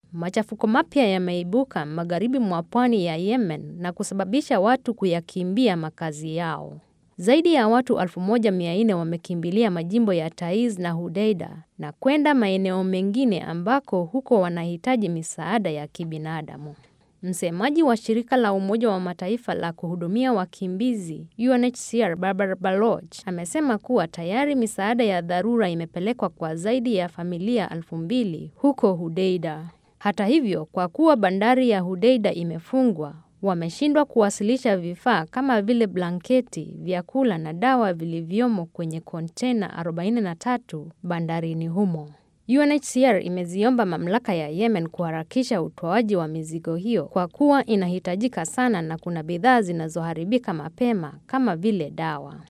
Machafuko mapya yameibuka magharibi mwa pwani ya Yemen na kusababisha watu kuyakimbia makazi yao. Zaidi ya watu 1400 wamekimbilia majimbo ya Taiz na Hudeida na kwenda maeneo mengine ambako huko wanahitaji misaada ya kibinadamu. Msemaji wa shirika la Umoja wa Mataifa la kuhudumia wakimbizi UNHCR Barbara Baloch amesema kuwa tayari misaada ya dharura imepelekwa kwa zaidi ya familia elfu mbili huko Hudeida. Hata hivyo, kwa kuwa bandari ya Hudeida imefungwa, wameshindwa kuwasilisha vifaa kama vile blanketi, vyakula na dawa vilivyomo kwenye kontena 43 bandarini humo. UNHCR imeziomba mamlaka ya Yemen kuharakisha utoaji wa mizigo hiyo kwa kuwa inahitajika sana na kuna bidhaa zinazoharibika mapema kama vile dawa.